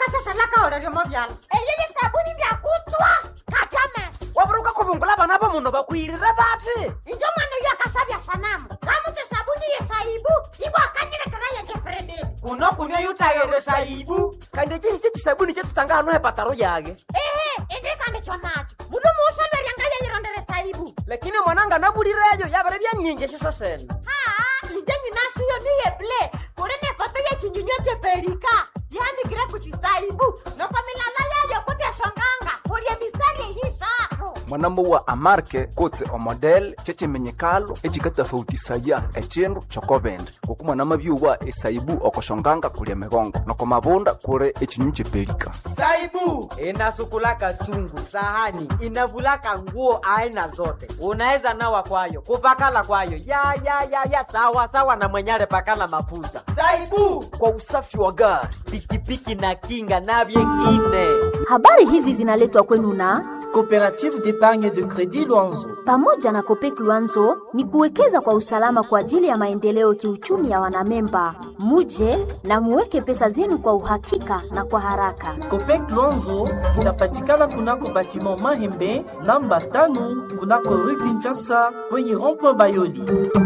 ukashashalaka oleryomo vyalo eyeye sabuni ndyakutswa katame waburuka kubungula bana bomuno bakwirire bati injo mwana uyo akasabya sanamu kamutu sabuni yesaibu ibo akanilekera yejefrededi kuno kunia yutayere saibu kandi chisi chisabuni chetutanga hano hepataro yage ehe indikandi chonacho mulu muusolweryanga yeyirondere saibu lakini mwananga nabulireyo yabere byanyinji shiso sene haa inje nyinashiyo niyeble kuli nefoto yechinyunywe cheperika yanikire kuchisaibu noko milala yayo kutyashonganga kulye mistari eyishatu mwanamo wa amarke kotse omodel checimenyekalo ecikatafautisaya ecindu cokobende ngoku mwanama byuwa esaibu okoshonganga kulia migongo noko mabunda kuli ecinyu cepelika saibu inasukulaka chungu sahani inavulaka nguo aina zote unaweza nawa kwayo kupakala kwayo ya ya ya ya sawa sawa na mwenyale pakala mafuta saibu kwa usafi wa gari pikipiki na kinga na vyengine Habari hizi zinaletwa kwenu na Coopérative d'épargne de crédit Luanzo. pamoja na Kopek Luanzo ni kuwekeza kwa usalama kwa ajili ya maendeleo kiuchumi ya wanamemba. Muje na muweke pesa zenu kwa uhakika na kwa haraka. Copec Luanzo inapatikana kunako batiment Mahembe namba tano kunako rue Kinshasa kwenye rond-point Bayoli.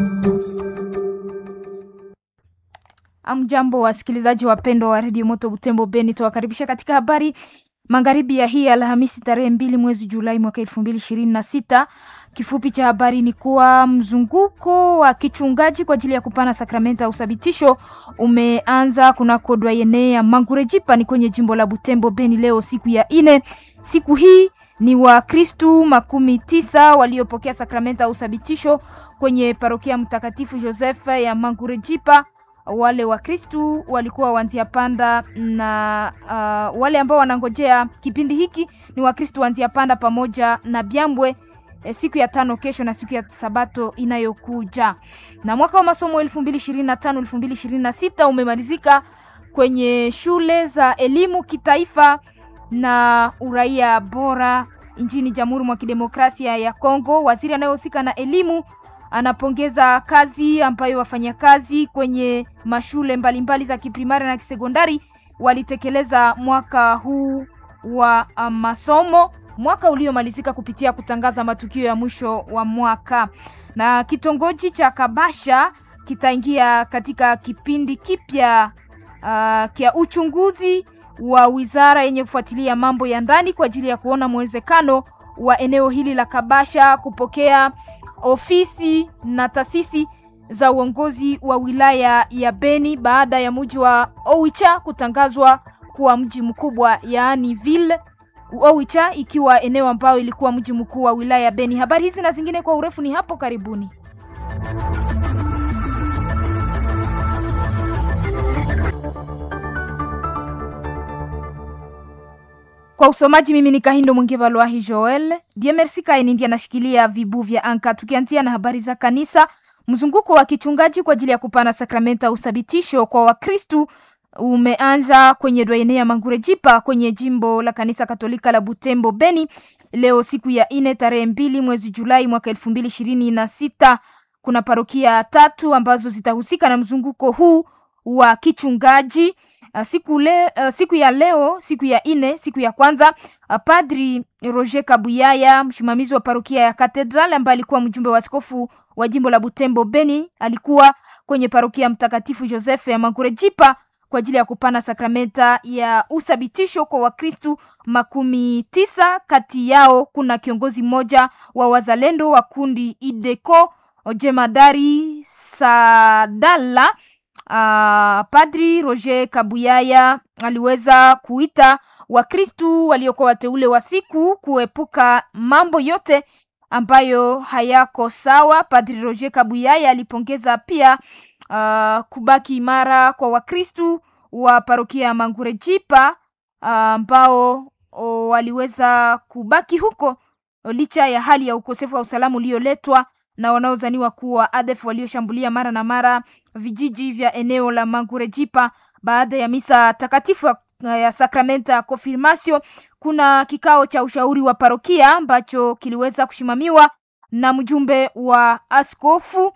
Amjambo wasikilizaji wapendwa wa redio Moto Butembo Beni, tuwakaribisha katika habari magharibi ya hii Alhamisi tarehe mbili mwezi Julai mwaka elfu mbili ishirini na sita. Kifupi cha habari ni kuwa mzunguko wa kichungaji kwa ajili ya kupana sakramenta ya uthabitisho umeanza kunako dwayene ya Mangurejipa ni kwenye jimbo la Butembo Beni leo siku ya ine. Siku hii ni Wakristu makumi tisa waliopokea sakramenta ya uthabitisho kwenye parokia Mtakatifu Joseph ya Mangurejipa wale Wakristu walikuwa wanzia panda na uh, wale ambao wanangojea kipindi hiki ni Wakristu wanzia panda pamoja na Byambwe eh, siku ya tano kesho na siku ya sabato inayokuja. Na mwaka wa masomo 2025 2026 umemalizika kwenye shule za elimu kitaifa na uraia bora nchini Jamhuri mwa Kidemokrasia ya Kongo. Waziri anayehusika na elimu anapongeza kazi ambayo wafanyakazi kwenye mashule mbalimbali mbali za kiprimari na kisekondari walitekeleza mwaka huu wa uh, masomo mwaka uliomalizika kupitia kutangaza matukio ya mwisho wa mwaka. Na kitongoji cha Kabasha kitaingia katika kipindi kipya uh, kia uchunguzi wa wizara yenye kufuatilia mambo ya ndani kwa ajili ya kuona mwezekano wa eneo hili la Kabasha kupokea ofisi na taasisi za uongozi wa wilaya ya Beni baada ya mji wa Oicha kutangazwa kuwa mji mkubwa, yaani ville Oicha ikiwa eneo ambayo ilikuwa mji mkuu wa wilaya ya Beni. Habari hizi na zingine kwa urefu ni hapo karibuni. Kwa usomaji mimi ni Kahindo Mwingeva Lwahi Joel. Die Merci Kaini ndiye anashikilia vibu vya anka. Tukianzia na habari za kanisa, mzunguko wa kichungaji kwa ajili ya kupana sakramenta ya uthabitisho kwa Wakristu umeanza kwenye dwaene ya Mangurejipa kwenye jimbo la kanisa Katolika la Butembo Beni leo siku ya ine tarehe mbili mwezi Julai mwaka elfu mbili ishirini na sita. Kuna parokia tatu ambazo zitahusika na mzunguko huu wa kichungaji. Uh, siku, le, uh, siku ya leo siku ya ine siku ya kwanza uh, Padri Roger Kabuyaya msimamizi wa parokia ya Katedral ambaye alikuwa mjumbe wa askofu wa jimbo la Butembo Beni alikuwa kwenye parokia Mtakatifu Joseph ya Mangurejipa kwa ajili ya kupana sakramenta ya uthabitisho kwa Wakristu makumi tisa. Kati yao kuna kiongozi mmoja wa wazalendo wa kundi Ideko Jemadari Sadala. Uh, Padri Roger Kabuyaya aliweza kuita Wakristu waliokuwa wateule wa siku kuepuka mambo yote ambayo hayako sawa. Padri Roger Kabuyaya alipongeza pia uh, kubaki imara kwa Wakristu wa parokia ya Mangurejipa ambao uh, waliweza kubaki huko licha ya hali ya ukosefu wa usalama ulioletwa na wanaozaniwa kuwa ADF walioshambulia mara na mara vijiji vya eneo la Mangurejipa baada ya misa takatifu ya sakramenta ya confirmatio. Kuna kikao cha ushauri wa parokia ambacho kiliweza kusimamiwa na mjumbe wa askofu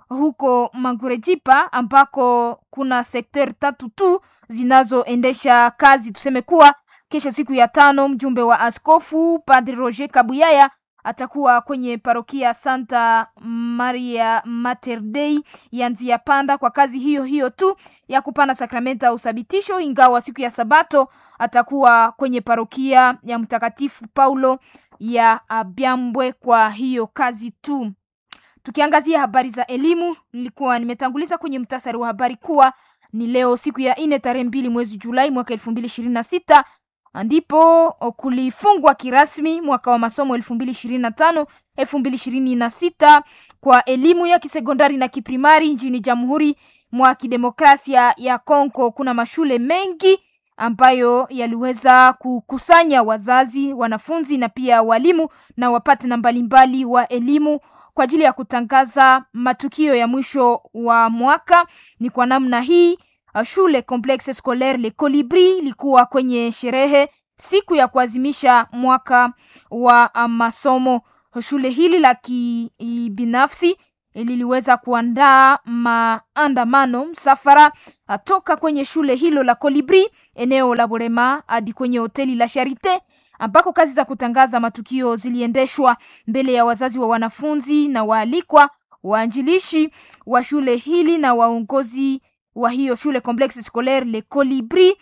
huko Mangurejipa ambako kuna sekter tatu tu zinazoendesha kazi. Tuseme kuwa kesho siku ya tano, mjumbe wa askofu Padre Roger Kabuyaya atakuwa kwenye parokia Santa Maria Mater Dei ya Nzia Panda kwa kazi hiyo hiyo tu ya kupana sakramenta ya usabitisho, ingawa siku ya Sabato atakuwa kwenye parokia ya Mtakatifu Paulo ya Byambwe kwa hiyo kazi tu. Tukiangazia habari za elimu, nilikuwa nimetanguliza kwenye mtasari wa habari kuwa ni leo siku ya nne tarehe mbili mwezi Julai mwaka elfu mbili ishirini na sita ndipo kulifungwa kirasmi mwaka wa masomo elfu mbili ishirini na tano elfu mbili ishirini na sita kwa elimu ya kisekondari na kiprimari nchini Jamhuri mwa Kidemokrasia ya Kongo. Kuna mashule mengi ambayo yaliweza kukusanya wazazi, wanafunzi na pia walimu na wapatana mbalimbali wa elimu kwa ajili ya kutangaza matukio ya mwisho wa mwaka. Ni kwa namna hii shule Complexe Scolaire Le Colibri ilikuwa kwenye sherehe siku ya kuadhimisha mwaka wa masomo. Shule hili la kibinafsi liliweza kuandaa maandamano msafara toka kwenye shule hilo la Colibri eneo la Borema hadi kwenye hoteli la Charite ambako kazi za kutangaza matukio ziliendeshwa mbele ya wazazi wa wanafunzi na waalikwa, waanjilishi wa shule hili na waongozi wa hiyo shule Complexe Scolaire Le Colibri.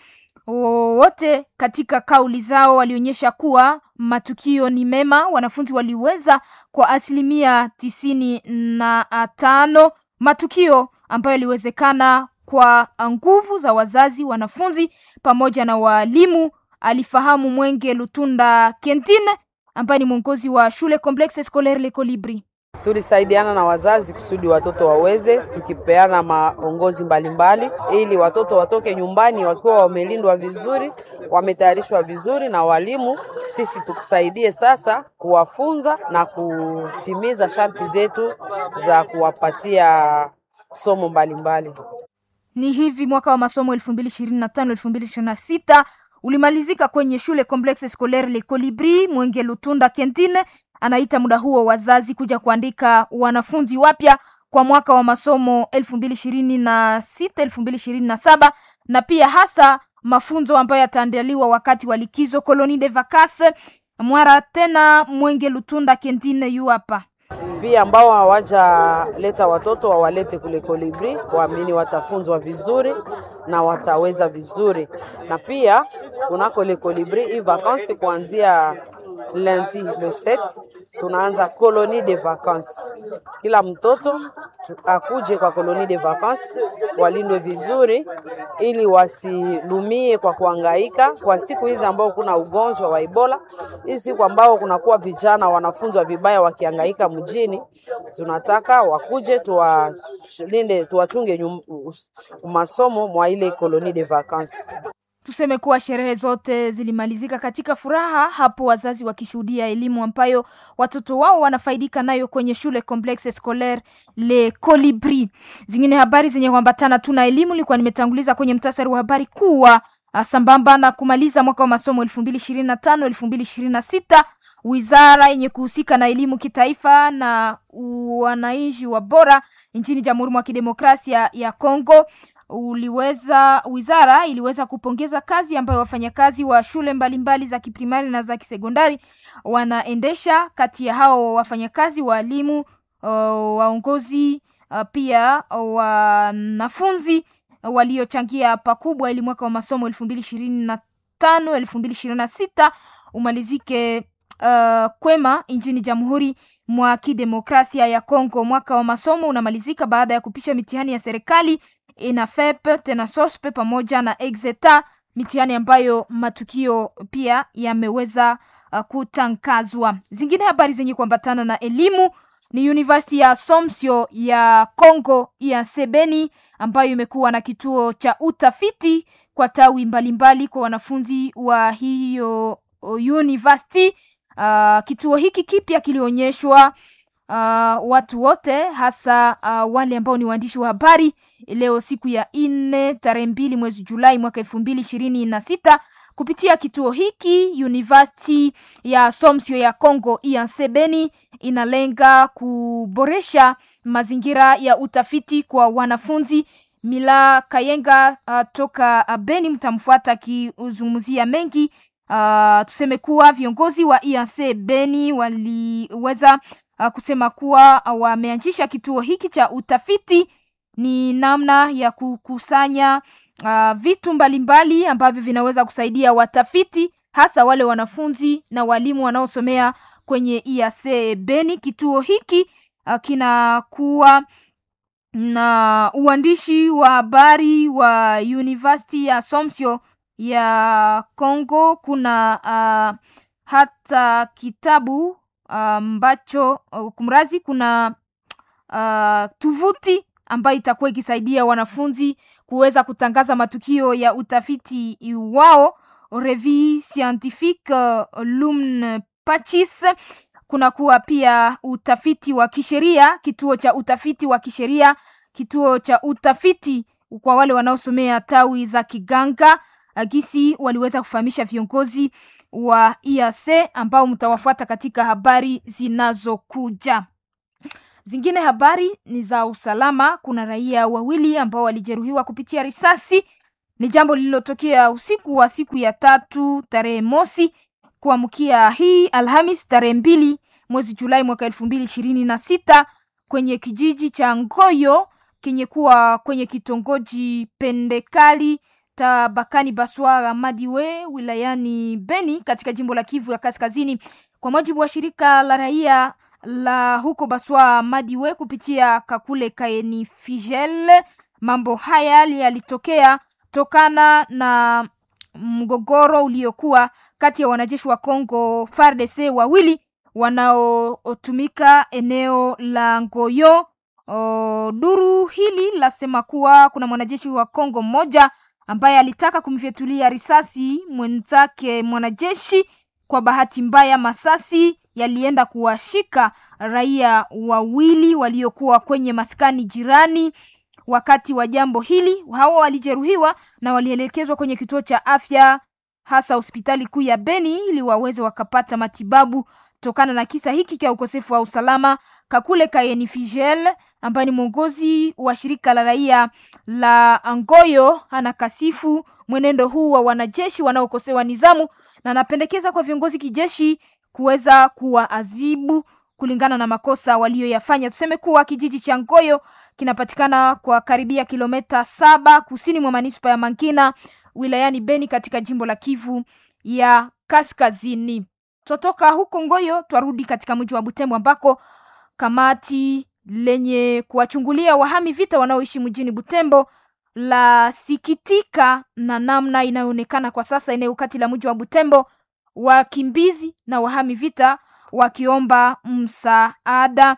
Wote katika kauli zao walionyesha kuwa matukio ni mema. Wanafunzi waliweza kwa asilimia tisini na tano matukio ambayo yaliwezekana kwa nguvu za wazazi, wanafunzi pamoja na waalimu alifahamu Mwenge Lutunda Kentine ambaye ni mwongozi wa shule Complexe Scolaire Le Colibri. Tulisaidiana na wazazi kusudi watoto waweze, tukipeana maongozi mbalimbali ili watoto watoke nyumbani wakiwa wamelindwa vizuri, wametayarishwa vizuri na walimu. Sisi tukusaidie sasa kuwafunza na kutimiza sharti zetu za kuwapatia somo mbalimbali mbali. Ni hivi mwaka wa masomo 2025 2026 ulimalizika kwenye shule Complexe Scolaire Le Colibri. Mwenge Lutunda Kentine anaita muda huo wazazi kuja kuandika wanafunzi wapya kwa mwaka wa masomo 2026 2027, na pia hasa mafunzo ambayo yataandaliwa wakati wa likizo Colonie de Vacances. Mwara tena Mwenge Lutunda Kentine yu hapa pia ambao hawajaleta watoto wawalete kule Kolibri, waamini watafunzwa vizuri na wataweza vizuri. Na pia kunako le Kolibri hii vacances kuanzia lundi le 7 tunaanza colonie de vacances. Kila mtoto akuje kwa colonie de vacances, walindwe vizuri ili wasilumie kwa kuangaika kwa siku hizi ambao kuna ugonjwa wa Ebola. Hizi siku ambao kunakuwa vijana wanafunzwa vibaya wakiangaika mjini, tunataka wakuje tuwalinde, tuwachunge masomo mwa ile colonie de vacances. Tuseme kuwa sherehe zote zilimalizika katika furaha, hapo wazazi wakishuhudia elimu ambayo watoto wao wanafaidika nayo kwenye shule Complexe Scolaire Le Colibri. Zingine habari zenye kuambatana tuna elimu, nilikuwa nimetanguliza kwenye mtasari wa habari kuwa sambamba na kumaliza mwaka wa masomo 2025 2026 wizara yenye kuhusika na elimu kitaifa na wananchi wa bora nchini Jamhuri mwa Kidemokrasia ya Kongo uliweza wizara iliweza kupongeza kazi ambayo wafanyakazi wa shule mbalimbali mbali za kiprimari na za kisekondari wanaendesha. Kati ya hao wafanyakazi, waalimu, uh, waongozi, uh, pia wanafunzi waliochangia pakubwa ili mwaka wa masomo elfu mbili ishirini na tano elfu mbili ishirini na sita umalizike uh, kwema nchini Jamhuri mwa Kidemokrasia ya Kongo. Mwaka wa masomo unamalizika baada ya kupisha mitihani ya serikali ENAFEP tena SOSPE pamoja na EXETA, mitihani ambayo matukio pia yameweza uh, kutangazwa. Zingine habari zenye kuambatana na elimu ni University ya Somsio ya Congo ya Sebeni ambayo imekuwa na kituo cha utafiti kwa tawi mbalimbali mbali kwa wanafunzi wa hiyo university. Uh, kituo hiki kipya kilionyeshwa uh, watu wote hasa uh, wale ambao ni waandishi wa habari leo siku ya nne tarehe mbili mwezi Julai mwaka elfu mbili ishirini na sita kupitia kituo hiki University ya Somsio ya Congo Iansebeni inalenga kuboresha mazingira ya utafiti kwa wanafunzi. Mila Kayenga uh, toka uh, Beni mtamfuata akizungumzia mengi. Uh, tuseme kuwa viongozi wa IAC Beni waliweza uh, kusema kuwa uh, wameanzisha kituo hiki cha utafiti ni namna ya kukusanya uh, vitu mbalimbali ambavyo vinaweza kusaidia watafiti hasa wale wanafunzi na walimu wanaosomea kwenye IAC Beni. Kituo hiki uh, kinakuwa na uandishi wa habari wa University ya Assumption ya Congo. Kuna uh, hata kitabu ambacho uh, kumrazi, kuna uh, tuvuti ambayo itakuwa ikisaidia wanafunzi kuweza kutangaza matukio ya utafiti wao. Revue Scientifique uh, Lumne Pachis. Kuna kuwa pia utafiti wa kisheria, kituo cha utafiti wa kisheria, kituo cha utafiti kwa wale wanaosomea tawi za kiganga. Agisi waliweza kufahamisha viongozi wa IAC ambao mtawafuata katika habari zinazokuja. Zingine habari ni za usalama. Kuna raia wawili ambao walijeruhiwa kupitia risasi. Ni jambo lililotokea usiku wa siku ya tatu tarehe mosi kuamkia hii Alhamis tarehe mbili mwezi Julai mwaka elfu mbili ishirini na sita kwenye kijiji cha Ngoyo kenye kuwa kwenye kitongoji Pendekali tabakani Baswara Madiwe wilayani Beni katika jimbo la Kivu ya Kaskazini. Kwa mujibu wa shirika la raia la huko Baswa Madiwe kupitia Kakule Kaeni Figel, mambo haya yalitokea tokana na mgogoro uliokuwa kati ya wanajeshi wa Kongo FARDC wawili wanaotumika eneo la Ngoyo. O, duru hili lasema kuwa kuna mwanajeshi wa Kongo mmoja ambaye alitaka kumfyatulia risasi mwenzake mwanajeshi. Kwa bahati mbaya, masasi yalienda kuwashika raia wawili waliokuwa kwenye maskani jirani. Wakati wa jambo hili, hawa walijeruhiwa na walielekezwa kwenye kituo cha afya, hasa hospitali kuu ya Beni ili waweze wakapata matibabu tokana na kisa hiki cha ukosefu wa usalama. Kakule Kayeni Figel ambaye ni mwongozi wa shirika la raia la Angoyo anakasifu mwenendo huu wa wanajeshi wanaokosewa nizamu na anapendekeza kwa viongozi kijeshi kuweza kuwaadhibu kulingana na makosa walioyafanya. Tuseme kuwa kijiji cha Ngoyo kinapatikana kwa karibia kilomita saba kusini mwa manispa ya Mankina wilayani Beni katika jimbo la Kivu ya Kaskazini. Twatoka huko Ngoyo twarudi katika mji wa Butembo ambako kamati lenye kuwachungulia wahami vita wanaoishi mjini Butembo la sikitika na namna inayoonekana kwa sasa eneo kati la mji wa Butembo, wakimbizi na wahami vita wakiomba msaada.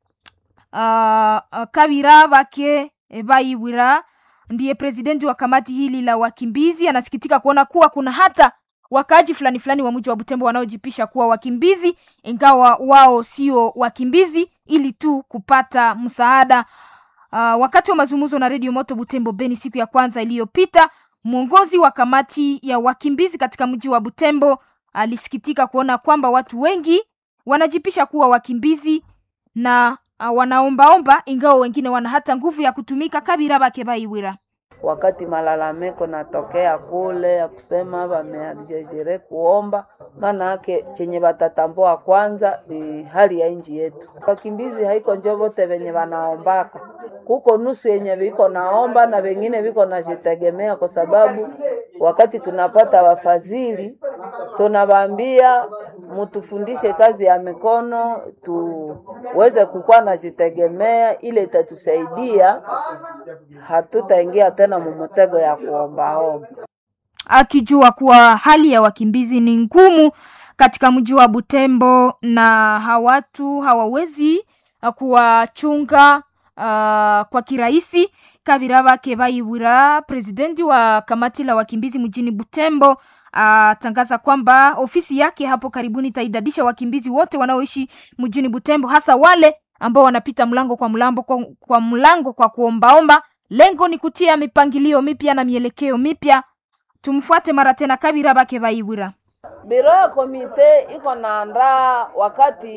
Uh, Kabira Bake Bayiwira ndiye presidenti wa kamati hili la wakimbizi, anasikitika kuona kuwa kuna hata wakaaji fulani fulani wa mji wa Butembo wanaojipisha kuwa wakimbizi ingawa wao sio wakimbizi, ili tu kupata msaada. Uh, wakati wa mazungumzo na Radio Moto Butembo Beni siku ya kwanza iliyopita, mwongozi wa kamati ya wakimbizi katika mji wa Butembo alisikitika kuona kwamba watu wengi wanajipisha kuwa wakimbizi na uh, wanaombaomba ingawa wengine wana hata nguvu ya kutumika. Kabira Bake Bayiwira wakati malalamiko natokea kule ya kusema wameajejere kuomba, maana yake chenye watatambua kwanza ni hali ya nchi yetu. Wakimbizi haiko njo vote venye wanaombaka, kuko nusu yenye viko naomba na wengine viko najitegemea, kwa sababu wakati tunapata wafadhili tunawaambia mutufundishe kazi ya mikono tuweze kukuwa najitegemea, ile itatusaidia hatutaingia tena mumutego ya kuombaomba. Akijua kuwa hali ya wakimbizi ni ngumu katika mji wa Butembo na hawatu hawawezi kuwachunga uh, kwa kirahisi. Kabira Bake Bayiwira, presidenti wa kamati la wakimbizi mjini Butembo atangaza uh, kwamba ofisi yake hapo karibuni itaidadisha wakimbizi wote wanaoishi mjini Butembo, hasa wale ambao wanapita mlango kwa mlango kwa, kwa mlango kwa kuombaomba. Lengo ni kutia mipangilio mipya na mielekeo mipya. Tumfuate mara tena Kabira Bake Bayiwira. Biro ya komite iko naandaa wakati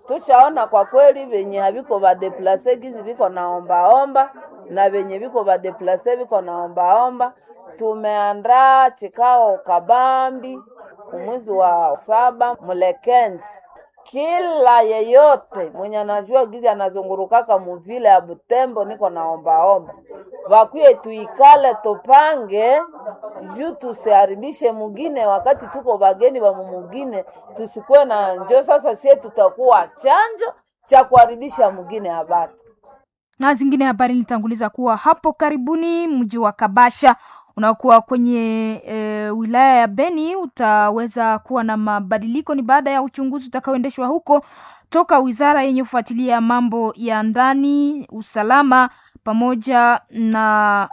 tushaona kwa kweli venye haviko vadeplase gizi viko naombaomba na venye viko vadeplase viko naombaomba. Tumeandaa chikao kabambi mwezi wa saba Mlekenzi, kila yeyote mwenye anajua gizi anazungurukaka muvile ya Butembo, niko naombaomba vakuye tuikale tupange juu tusiharibishe mugine wakati tuko bageni wa mumugine, tusikuwe na njo sasa sie tutakuwa chanjo cha kuharibisha mugine habati na zingine habari nilitanguliza kuwa hapo karibuni mji wa Kabasha unaokuwa kwenye e, wilaya ya Beni utaweza kuwa na mabadiliko. Ni baada ya uchunguzi utakaoendeshwa huko toka wizara yenye kufuatilia mambo ya ndani, usalama pamoja na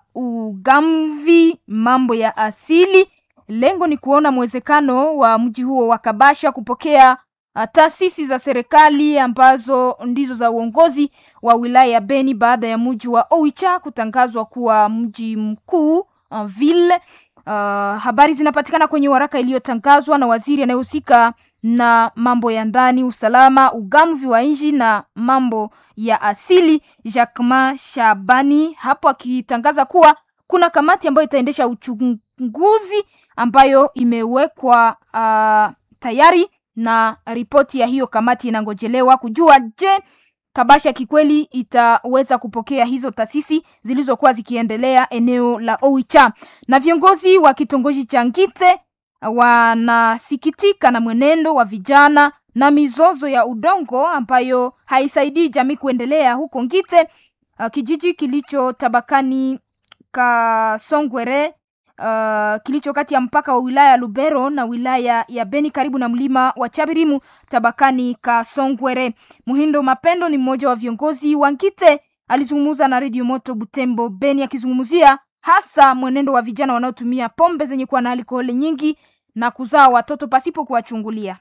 ugamvi, mambo ya asili. Lengo ni kuona mwezekano wa mji huo wa Kabasha kupokea uh, taasisi za serikali ambazo ndizo za uongozi wa wilaya ya Beni baada ya mji wa Oicha kutangazwa kuwa mji mkuu uh, ville. Uh, habari zinapatikana kwenye waraka iliyotangazwa na waziri anayehusika na mambo ya ndani, usalama, ugamvi wa nchi na mambo ya asili, Jacquemain Shabani, hapo akitangaza kuwa kuna kamati ambayo itaendesha uchunguzi ambayo imewekwa uh, tayari na ripoti ya hiyo kamati inangojelewa kujua je, Kabasha kikweli itaweza kupokea hizo taasisi zilizokuwa zikiendelea eneo la Oicha. Na viongozi wa kitongoji cha Ngite wanasikitika na mwenendo wa vijana na mizozo ya udongo ambayo haisaidii jamii kuendelea huko Ngite, uh, kijiji kilicho tabakani Kasongwere uh, kilicho kati ya mpaka wa wilaya ya Lubero na wilaya ya Beni karibu na mlima wa Chabirimu tabakani Kasongwere. Muhindo Mapendo ni mmoja wa viongozi wa Ngite, alizungumza na Radio Moto Butembo Beni akizungumzia hasa mwenendo wa vijana wanaotumia pombe zenye kuwa na alkoholi nyingi na kuzaa watoto pasipo kuwachungulia.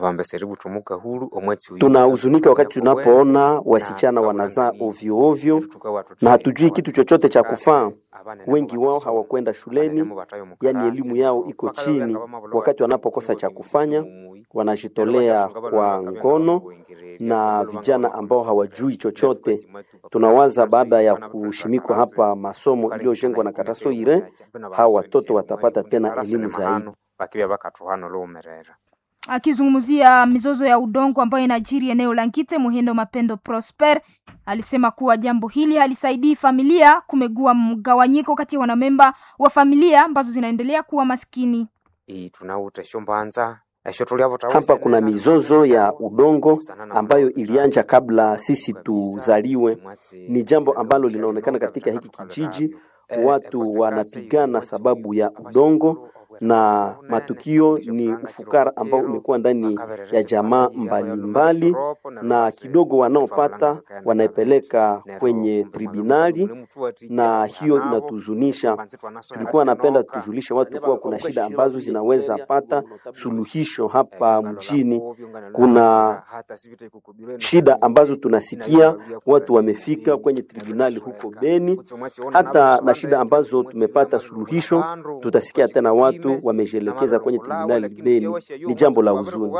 Tunahuzunika wakati tunapoona wasichana wanazaa ovyo ovyo na hatujui kitu chochote cha kufaa. Wengi wao hawakwenda shuleni, yaani elimu yao iko chini. Wakati wanapokosa cha kufanya, wanajitolea kwa ngono na vijana ambao hawajui chochote. Tunawaza baada ya kushimikwa hapa masomo iliyojengwa na Katasoire, hawa watoto watapata tena elimu zaidi. Akizungumzia mizozo ya udongo ambayo inajiri eneo la Ngite, Muhindo Mapendo Prosper alisema kuwa jambo hili halisaidii familia, kumegua mgawanyiko kati ya wanamemba wa familia ambazo zinaendelea kuwa maskini. Hapa kuna mizozo ya udongo ambayo ilianja kabla sisi tuzaliwe. Ni jambo ambalo linaonekana katika hiki kijiji, watu wanapigana sababu ya udongo na matukio ni ufukara ambao umekuwa ndani ya jamaa mbalimbali, na kidogo wanaopata wanaipeleka kwenye tribunali, na hiyo inatuzunisha. Tulikuwa napenda tujulishe watu kuwa kuna shida ambazo zinaweza pata suluhisho hapa mjini. Kuna shida ambazo tunasikia watu wamefika kwenye tribunali huko Beni, hata na shida ambazo tumepata suluhisho, tutasikia tena watu wamejielekeza kwenye tribunali Beni. Ni jambo la huzuni.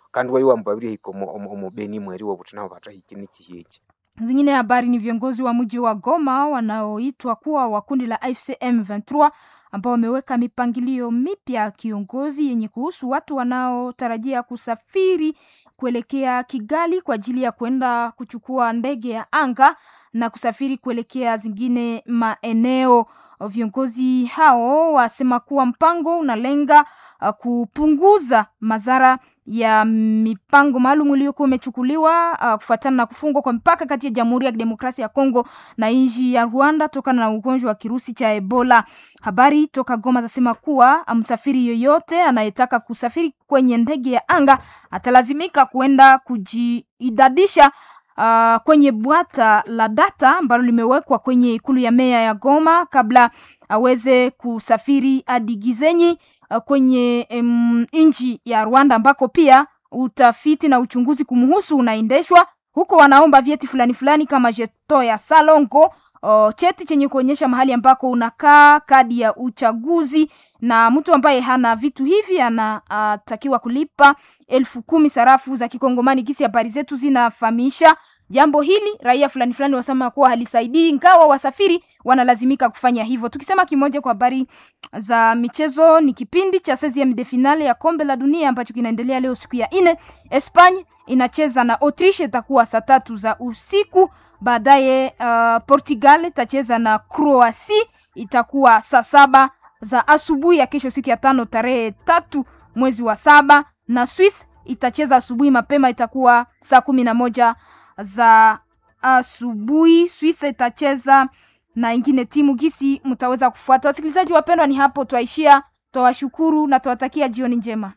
Zingine habari ni viongozi wa mji wa Goma wanaoitwa kuwa wa kundi la AFC M23 ambao wameweka mipangilio mipya ya kiongozi yenye kuhusu watu wanaotarajia kusafiri kuelekea Kigali kwa ajili ya kwenda kuchukua ndege ya anga na kusafiri kuelekea zingine maeneo. Viongozi hao wasema kuwa mpango unalenga uh, kupunguza madhara ya mipango maalum iliyokuwa imechukuliwa uh, kufuatana na kufungwa kwa mpaka kati ya Jamhuri ya Kidemokrasia ya Kongo na nchi ya Rwanda tokana na ugonjwa wa kirusi cha Ebola. Habari toka Goma zasema kuwa msafiri yoyote anayetaka kusafiri kwenye ndege ya anga atalazimika kuenda kujiidadisha uh, kwenye bwata la data ambalo limewekwa kwenye ikulu ya meya ya Goma kabla aweze kusafiri hadi Gizenyi uh, kwenye um, nchi ya Rwanda ambako pia utafiti na uchunguzi kumhusu unaendeshwa huko. Wanaomba vyeti fulani fulani kama jeto ya Salongo o, cheti chenye kuonyesha mahali ambako unakaa, kadi ya uchaguzi, na mtu ambaye hana vitu hivi anatakiwa kulipa elfu kumi sarafu za Kikongomani. Kisi habari zetu zinafahamisha jambo hili, raia fulani fulani wasema kuwa halisaidii, ingawa wasafiri wanalazimika kufanya hivyo. Tukisema kimoja kwa habari za michezo, ni kipindi cha 16 de finale ya kombe la dunia ambacho kinaendelea leo siku ya nne. Espanya inacheza na Autriche, itakuwa saa tatu za usiku. Baadaye uh, Portugal itacheza na Croatia, itakuwa saa saba za asubuhi ya kesho, siku ya tano, tarehe tatu mwezi wa saba, na Swiss itacheza asubuhi mapema, itakuwa saa kumi na moja za asubuhi. Swiss itacheza na ingine timu gisi, mtaweza kufuata. Wasikilizaji wapendwa, ni hapo twaishia. Twawashukuru na twawatakia jioni njema.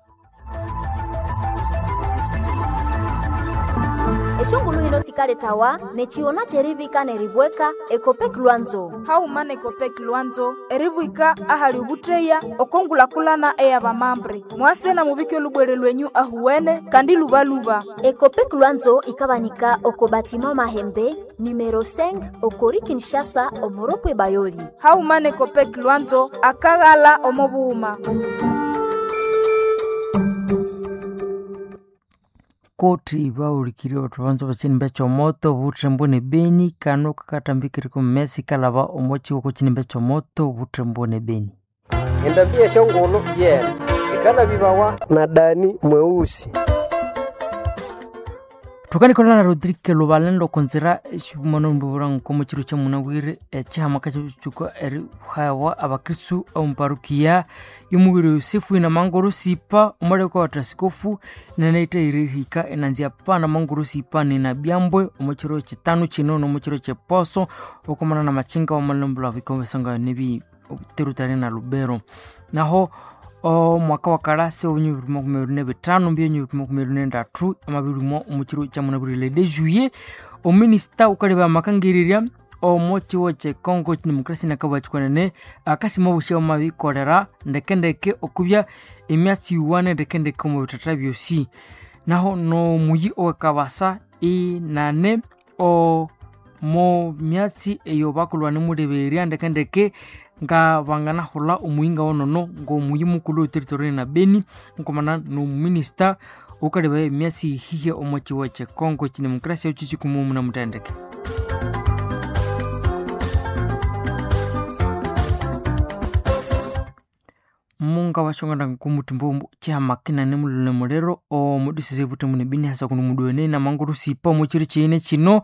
eshongulu hino sikale tawa nechiona cherivika neribweka ekopek lwanzo haumana ekopek lwanzo eribwika ahali ubutreya okongulakulana eya bamambre mwasena mubike olubwere lwenyu ahuwene kandi lubaluba ekopek lwanzo ikabanika oko batima mahembe numero 5 okori kinshasa omoropwe bayoli haumana ekopek lwanzo akaghala omobuuma koti baurikire otwanzo bacinimba comoto butrembo ne beni kano kakatambikire kumesi kalaba omochi woko cinimba comoto butrembo ne beni endabia shongolo yena shikala bibawa na dani mweusi tukanikolana na rodrike lubaleni lokonzera eximono mbivurango komo ciro ca munawire ecihamaka cicuka eri hawa abakristu omuparukia yomuwire yosefu ina mangoro sipa omaleka wata sikofu nenaita irihika enanzia pana mangoro sipa nina byambwe omo ciro citanu cino nomo ciro ceposo okomana na machinga omalembula vikomesanga nebi terutari na lubero naho o mwaka wa karasi obunyu bibiri makumi abiri na bitano mbyenyu bibiri makumi abiri na ndatu amabirimo omukiro kya munabwire de juillet ominisita ukaleba amakangiriria omo ciwo ce congo democracy nakabwa cikwanene akasima obushia omabikorera ndekendeke okubya emyatsi iwane ndekendeke omu bitata byosi naho nomuyi owekabasa inane o mo myatsi eyo bakulwane muleberia ndekendeke nga banganahula omuyinga wonono ng'omuyi mukulu oteritoriani na beni nkomana nomuminista ukaleba emyatsi ihihya omo ciwo ce congo cidemokrasia oco cikumumu na mutendeke munga washongana kumutimbo cihamakina nemulule mulero omudusise butemu nebini hasa kuno muduene na manguru sipa omo ciro ciine cino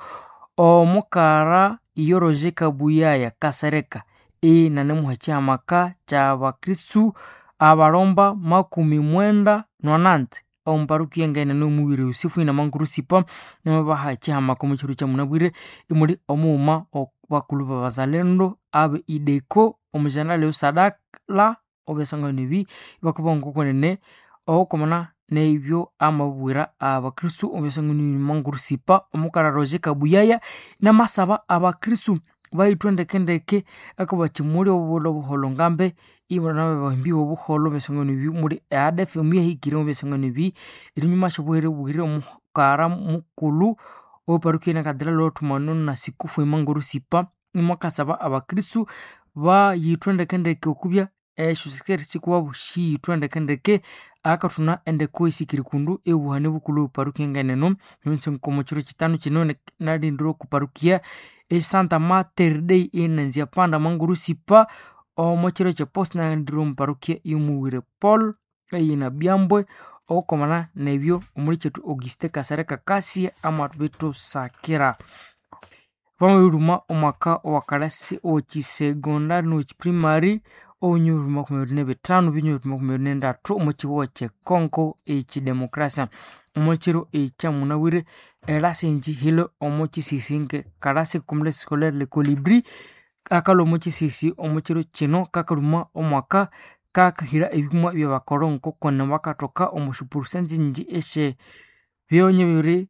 omukara iyo roje kabuyaya kasereka i nanemuha cihamaka ca bakristu abalomba makumi mwenda nonante omuparukia ngaine nomuwire usifu ina manguru sipa namabaha cihamaka omu ciro ca munabwire imuli omuuma bakulu babazalendo abe ideko omujanali usadala obesanga nebi bakubonga konene okomana nebyo amabwira abakristu obesanga ni manguru sipa omukara roje kabuyaya namasaba abakristu baitwa ndekendeke akaba cimuli obulo buholo ngambe ibona bahimbi obuholo besanga nebi muri adf mu yahikire besanga nebi irinyuma shobuhere buhire omukara mukulu oparukiena kadira lotumano na sikufu emanguru sipa imakasaba abakristu bayitwa ndekendeke okubya esho sikeri cikuba bushiyitwa ndekendeke akatuna endeko isikiri kundu ebuhane bukulu oparukia ngaineno eminsenkomo ciro citano cino nalindira okuparukia esanta mater dei enanzia panda manguru sipa omo ciro cepost nalindira omuparukia yomuwire paul eyina byambwe okomana nebyo omuli cetu auguste kasare kakasi amabitu sakira vamawiruma omwaka owakalasi ocisegondari nociprimary ounyuru makumi abiri nebitano binyuru makumi abiri nendatu omu ciwo cekongo ecidemokrasia omu ciro ecamunawire elasinji hile omu cisisinge kalasi kumule scolaire le colibri akala omu cisisi omu ciro cino kakaluma omwaka kakahira ebipimo byabakoronko kone bakatoka omu shipurusenzi nji eshe byonye bibiri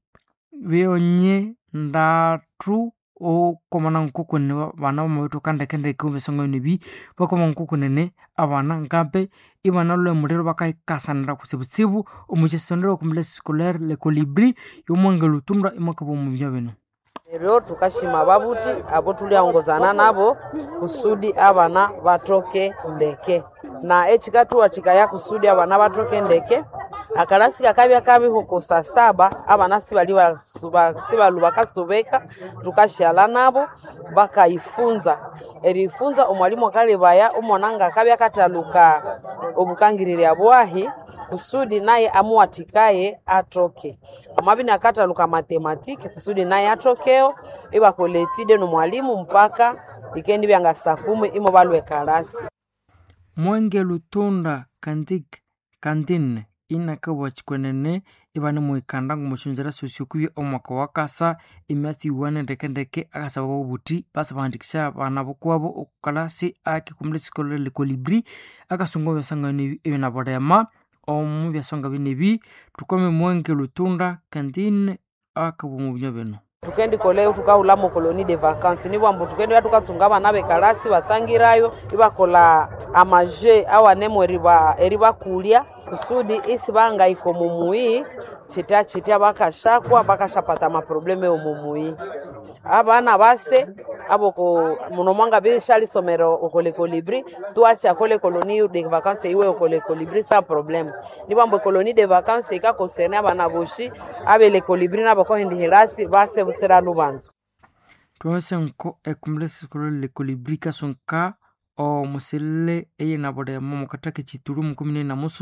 byonye ndatu okomana nkukunene bana bamabitu kandekendeke besonga nebi bakoma nkukunene abana ngambe ibana lwe muliro bakayikasanira kutsibutsibu omucisondero okumule scolaire le colibri yomwange lutundwa imakaba omubya bino Lero tukashima babuti abo tuliaongozana nabo kusudi abana batoke ndeke na echikatuwa chikaya kusudi abana batoke ndeke akalasi kakabya kabiho kusa saba abana sibali sibalu bakasubeka tukashala nabo bakayifunza erifunza omwalimu akalebaya omwana nga akabya kataluka obukangirira bwahi kusudi naye amuwatikaye atoke amabini akataluka matematiki kusudi naye atokeo ibakoletide no mwalimu mpaka ikendi byanga saa kumi imo balwe kalasi mwenge lutunda kandik kandine inakabwa chikwenene ibane muikanda ngumuchunzira sosiokuye omwaka wakasa emyatsi iwane ndekendeke akasaba bobuti basa bandikisha abana bokwabo okukalasi akikumula esikolo lekolibri akasonga byasangano ebinaborema omu byasonga binebi tukome mwenge lutunda kandine akabwa mu binya bino tukendi koleo tukaula mu koloni de vacances ni bwambo tukendi tukatsunga abana bekalasi batsangirayo ibakola amaje awanemo eriba eribakulya kusudi isi bangaiko mumuyi chita chita bakashakwa bakashapata maprobleme omumuyi abana base abo ko muno mwanga bishali somero okole kolibri tuasi akole koloni de vacances iwe okole kolibri sa problème ni bambo koloni de vacances ika concerne abana boshi abele kolibri nabo ko hindi hirasi base busera lubanza twese nko ekumule sikolo le kolibri kasonka o muselele eye nabode mo mukatake chituru mukumi na musu